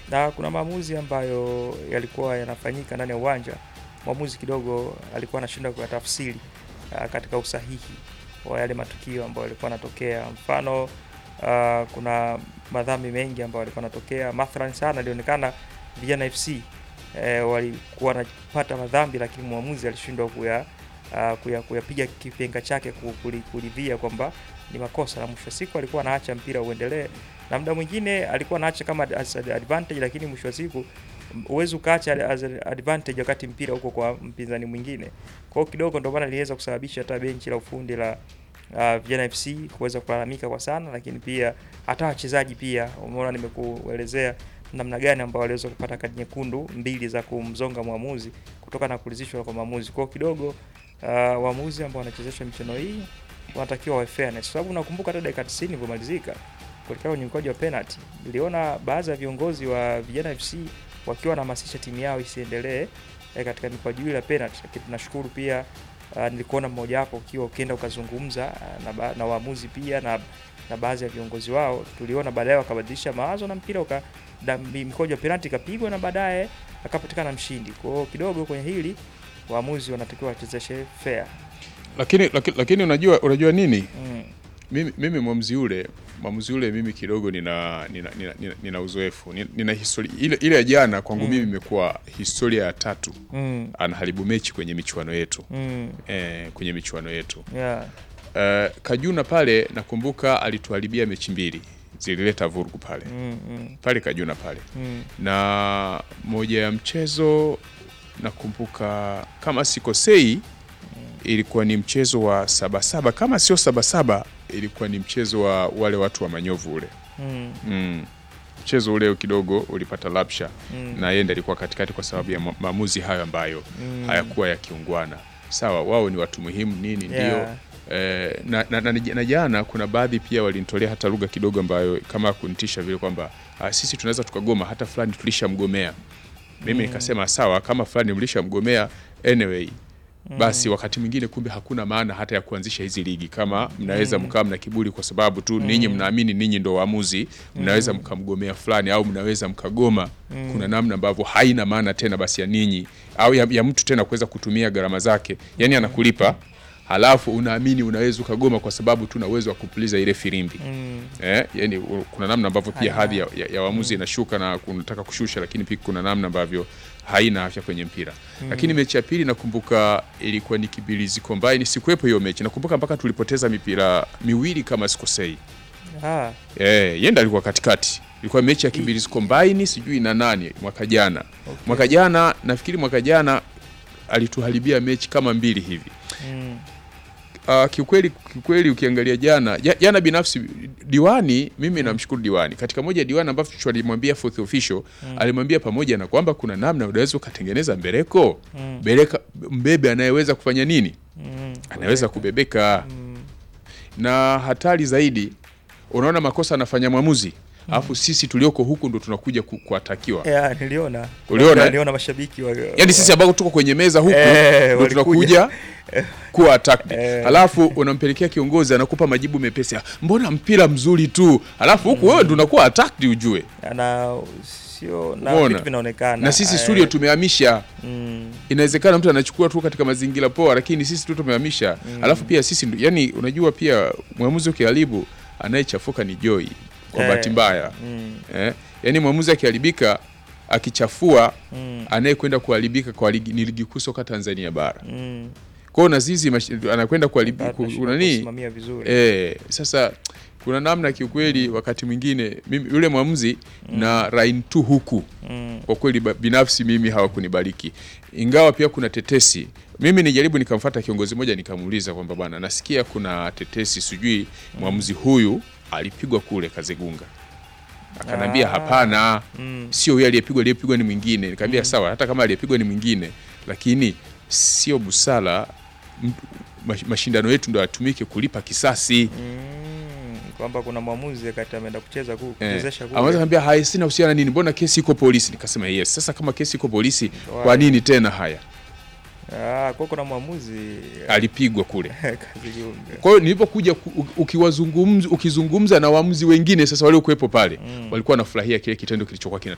na kuna maamuzi ambayo yalikuwa yanafanyika ndani ya uwanja, mwamuzi kidogo alikuwa anashindwa kuyatafsiri uh, katika usahihi wa yale matukio ambayo yalikuwa yanatokea. Mfano uh, kuna madhambi mengi ambayo yalikuwa yanatokea, mathalan sana ilionekana Vijana FC eh, walikuwa wanapata madhambi lakini mwamuzi alishindwa kuya uh, kuya kuyapiga kipenga chake ku- kuli- kuridhia kwamba ni makosa, na mwisho wa siku alikuwa anaacha mpira uendelee, na muda mwingine alikuwa anaacha kama as advantage, lakini mwisho wa siku huwezi ukaacha as advantage wakati mpira uko kwa mpinzani mwingine. Kwa hiyo kidogo ndio maana iliweza kusababisha hata benchi la ufundi la uh, Vijana FC kuweza kulalamika kwa sana, lakini pia hata wachezaji pia, umeona nimekuelezea namna gani ambao waliweza kupata kadi nyekundu mbili za kumzonga mwamuzi kutokana na kulizishwa kwa maamuzi. Kwa hiyo kidogo uh, waamuzi ambao wanachezesha michezo hii wanatakiwa wawe fairness, kwa sababu nakumbuka hata dakika 90 ilivyomalizika kuelekea kwenye mkwaju wa penalty, niliona baadhi ya viongozi wa Vijana FC wakiwa wanahamasisha timu yao isiendelee eh, katika mikwaju ile ya penalty, lakini tunashukuru pia uh, nilikuona mmoja wapo ukiwa ukienda ukazungumza uh, na, ba- na waamuzi pia na, na baadhi ya viongozi wao, tuliona baadaye wakabadilisha mawazo na mpira uka da- mi- mkojo wa penalty ikapigwa na baadaye akapatikana mshindi. Kwa hiyo kidogo kwenye hili waamuzi wanatakiwa wachezeshe fair. Lakini, lakini, lakini unajua unajua nini? Mm. Mimi, mimi mwamuzi ule mwamuzi ule mimi kidogo nina nina, nina, nina, nina uzoefu nina, nina historia ile, ile ya jana kwangu Mm. mimi imekuwa historia ya tatu Mm. anaharibu mechi kwenye michuano yetu Mm. eh, kwenye michuano yetu Yeah. eh, Kajuna pale nakumbuka alituharibia mechi mbili zilileta vurugu pale Mm. Mm. pale Kajuna pale Mm. na moja ya mchezo nakumbuka kama sikosei ilikuwa ni mchezo wa sabasaba kama sio sabasaba ilikuwa ni mchezo wa wale watu wa manyovu ule Mm. mm. mchezo ule kidogo ulipata lapsha Mm. na yeye ndiye alikuwa katikati kwa sababu ya ma- maamuzi hayo ambayo Mm. hayakuwa ya kiungwana sawa wao ni watu muhimu nini ndio Yeah. Eh, na, na, na, na jana kuna baadhi pia walinitolea hata lugha kidogo ambayo kama kunitisha vile kwamba ah, sisi tunaweza tukagoma hata fulani tulishamgomea mimi nikasema sawa kama fulani mlishamgomea anyway basi wakati mwingine kumbe hakuna maana hata ya kuanzisha hizi ligi kama mnaweza mkawa mna kiburi kwa sababu tu ninyi mnaamini ninyi ndo waamuzi mnaweza mkamgomea fulani au mnaweza mkagoma kuna namna ambavyo haina maana tena basi ya ninyi au ya, ya mtu tena kuweza kutumia gharama zake yani anakulipa halafu unaamini unaweza ukagoma kwa sababu tu na uwezo wa kupuliza ile firimbi Mm. eh, yani u- kuna namna ambavyo pia Haina. hadhi ya, ya, ya waamuzi inashuka na kunataka kushusha, lakini pia kuna namna ambavyo haina afya kwenye mpira lakini mechi ya pili nakumbuka ilikuwa ni Kibirizi Combine, sikuwepo hiyo mechi. Nakumbuka mpaka tulipoteza mipira miwili kama sikosei. Ah. Eh, yenda alikuwa katikati. Ilikuwa mechi ya Kibirizi Combine sijui na nani mwaka jana. Mwaka jana nafikiri mwaka jana alituharibia mechi kama mbili hivi. Mm. Uh, kiukweli kiukweli ukiangalia jana ja- jana binafsi diwani mimi namshukuru diwani katika moja ya diwani ambacho alimwambia fourth official alimwambia pamoja na kwamba kuna namna unaweza ukatengeneza mbeleko Mm. mbeleka mbebe anayeweza kufanya nini Mm. anaweza kubebeka Mm. na hatari zaidi unaona makosa anafanya mwamuzi alafu sisi tulioko huku ndo tunakuja ku- kuatakiwa Yeah, niliona. Uliona, eh? Niliona mashabiki wa yaani sisi ambao tuko kwenye meza huku Eh, ndo walikuja. tunakuja kuwa attacked Eh. halafu unampelekea kiongozi anakupa majibu mepesi "Ah, mbona mpira mzuri tu halafu huku wewe ndo unakuwa attacked ujue na sio na Umeona? vitu vinaonekana na sisi eh, studio tumehamisha mm, inawezekana mtu anachukua tu katika mazingira poa lakini sisi tu tumehamisha alafu pia sisi ndo- yani unajua pia mwamuzi ukiharibu anayechafuka ni Joy kwa Eh. bahati mbaya mm, eh? yani mwamuzi akiharibika akichafua mm, anayekwenda kuharibika kwa ligi, ni ligi kuu soka Tanzania bara mm. kwa hiyo na sisi mash- anakwenda kuharibika Bado tunashindwa unani kusimamia vizuri eh, sasa kuna namna kiukweli wakati mwingine mimi yule mwamuzi na rain tu huku mm, kwa kweli ba- binafsi mimi hawakunibariki ingawa pia kuna tetesi mimi nijaribu nikamfata kiongozi mmoja nikamuuliza kwamba bwana nasikia kuna tetesi sijui mwamuzi huyu alipigwa kule kazegunga akanambia Ah. hapana mm, sio huyu aliyepigwa aliyepigwa ni mwingine nikamwambia sawa hata kama aliyepigwa ni mwingine lakini sio busara m- mash- mashindano yetu ndo yatumike kulipa kisasi mm, kwamba kuna mwamuzi kati ameenda kucheza ku, Eh, kuchezesha kule. anaweza kambia haya sina husiana nini mbona kesi iko polisi nikasema yes sasa kama kesi iko polisi kwa Why? nini tena haya Ah, kwa kuna mwamuzi alipigwa kule kazi Gunga. kwa hiyo nilipokuja ku- ukiwazungumza ukizungumza na waamuzi wengine sasa waliokuwepo pale Mm. walikuwa wanafurahia kile kitendo kilichokuwa kina